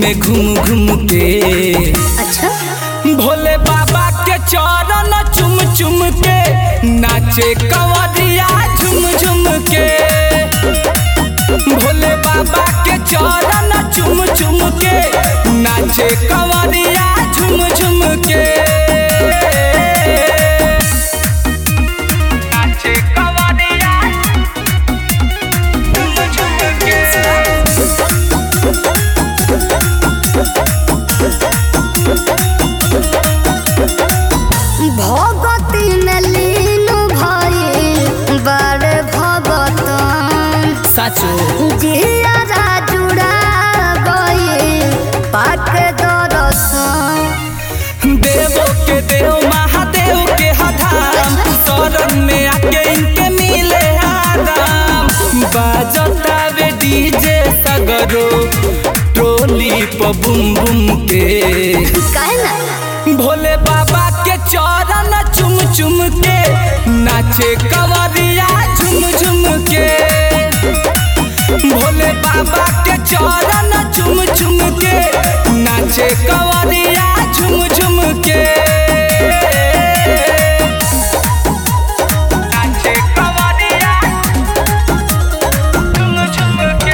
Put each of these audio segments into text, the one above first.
कइले घूम घूम के अच्छा भोले बाबा के चरण चुम चुम के नाचे कंवरिया झुम झुम के भोले बाबा के चरण चुम चुम के नाचे कंवरिया झुम झुम के नाचे कंवरिया झुम झुम के भगती में लीन भइल बड़े भगतन साचो जियारा जुड़ा गइल पाक दरसन देवो के देव महादेव के हधाम शरण में आके इनके मिले आराम बाजता वे डीजे सगरो टोली प बुम बुम के काहे ना भोले बाबा के चरण चुम चुम के नाचे कंवरिया झुम झुम के भोले बाबा के चरण चुम चुम के नाचे कंवरिया झुम झुम के नाचे कंवरिया झुम झुम के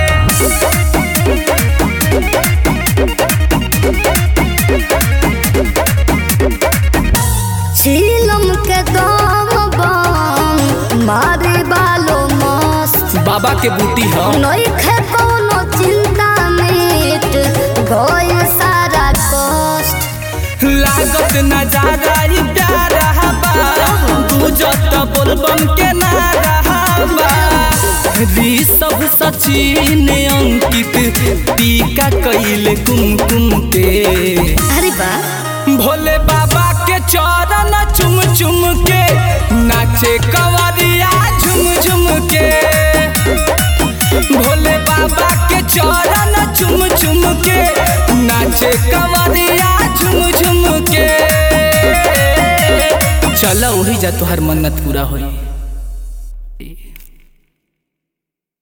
झीलम के दम बम मारे बालो मस्त बाबा के बूटी ह नइखे कोनो चिंता मिट गइल सारा कष्ट लागत नजारा ई प्यारा बा गुजत बोलबम के नारा बा री सब सचिन अंकित टीका कइले कुमकुम के अरे बा भोले बाबा के चरण चुम चुम के नाचे कंवरिया झुम झुम के भोले बाबा के चरण चुम चुम के नाचे कंवरिया झुम झुम के चल वही जा तोहर मन्नत पूरा होई